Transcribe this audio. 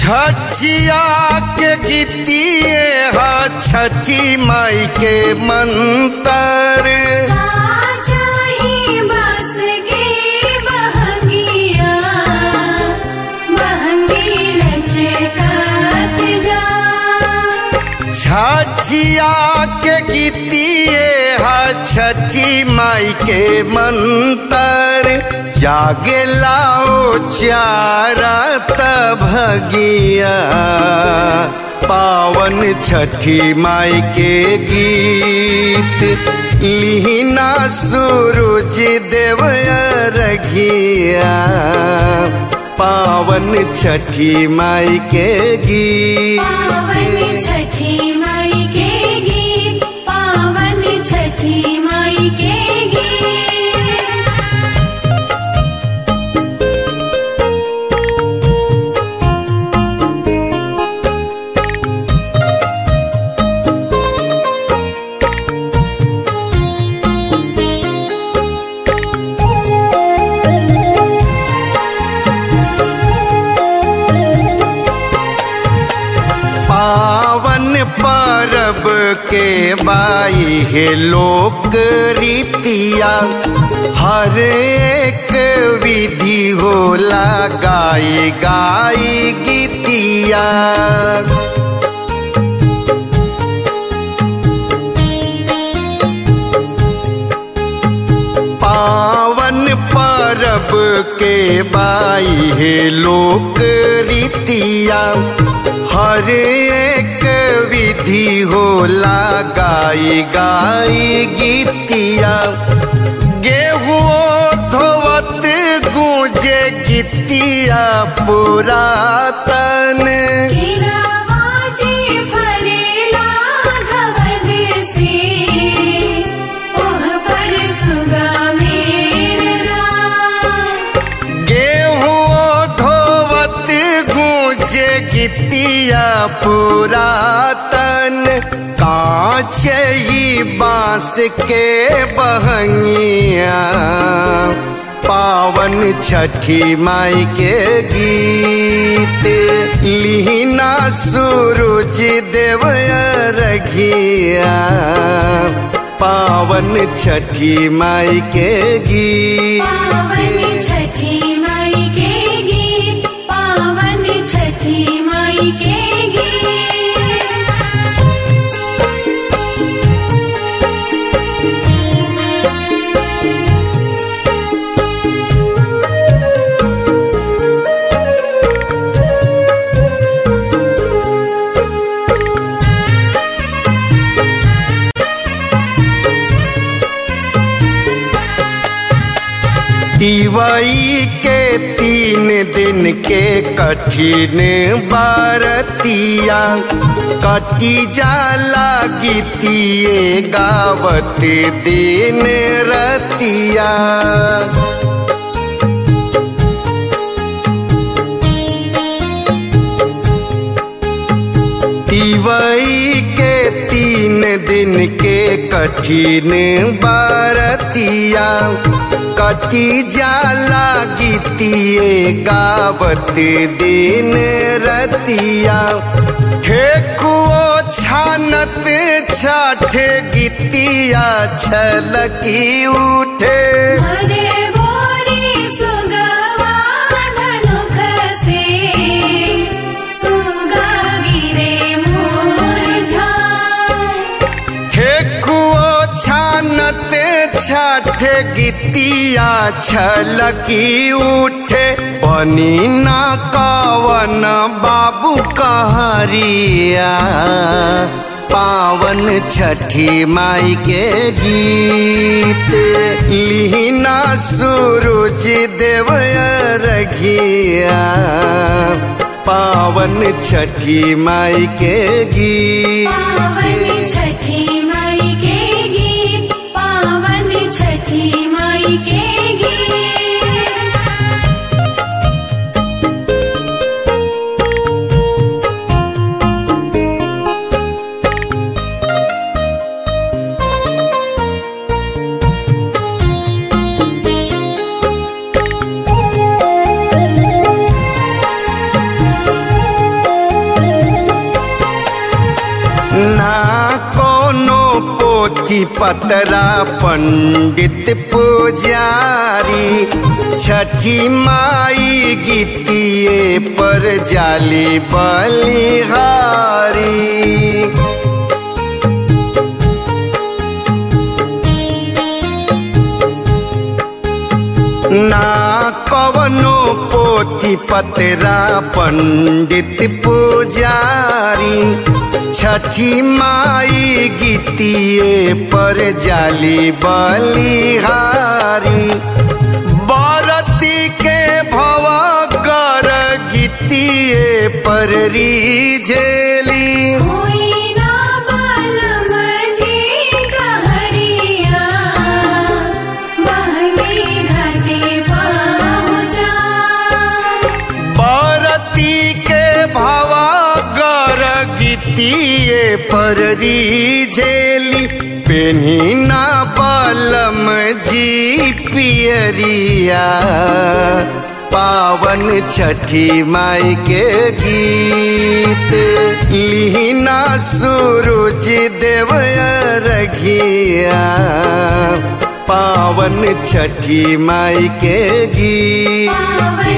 छठिया के गीतिए हा छठी माई के मंतर जाही बस के बहंगिया बहंगी लचकात जा छठिया के गीतिए हा छठी माई के मंतर जागे लाओ चारा भगिया पावन छठी माई के गीत लिहिना सूरज देव रघिया पावन छठी माई के गीत पावन छठी माई के गीत पावन छठी माई के गीत पावन परब के बाई है लोक रीतिया हर एक विधि होला गाई गाई गीतिया पावन परब के बाई है लोक रीतिया हर एक विधि होला गाई गाई गीतिया गेहुओ धोवत गूंजे गीतिया पुरातन तेरा बाजे फरेला घवद से ओह पर सुगा मेरा गेहुओ धोवत गूंजे गीतिया पुरातन कांच ही बांस के बहंगिया पावन छठी माई के गीत लिहिना सूरज देव रघिया पावन छठी माई के गीत पावन छठी माई के गीत पावन छठी माई के गीत दिवाई के तीन दिन के कठिन बारतिया कटी जाला गीतिए गावत दिन रतिया दिवाई के तीन दिन के कठिन बारतिया कटी जाला गीतिए गावत दिन रतिया ठेकुओ छानत छठ गीतिया छलकी उठे हरे बोरी सुगवा धनुख से सुगा गिरे मोर झाल ठेकुओ छानत छठ गीतिया छलकी उठे बनी ना कवन बाबू कहरिया पावन छठी माई के गीत लिहिना सूरज देव रघिया पावन छठी माई के गीत पावन छठी माई के गीत पावन छठी माई के गीत पोथी पतरा पंडित पुजारी छठी माई गीतिए पर जाली बलिहारी ना कवनो पोथी पतरा पंडित पुजारी छठी माई गीतिए पर जाली बलिहारी बरती के भवा कर गीतिए पर रीझेली होई ना बालम जी कहरिया बहनी घाटे पहुँचा बरती के भवा गर गीतिए पर रीझेली पेनी ना बलम जी पियरिया पावन छठी माई के गीत लिहिना सूरज देव रघिया पावन छठी माई के गीत पावन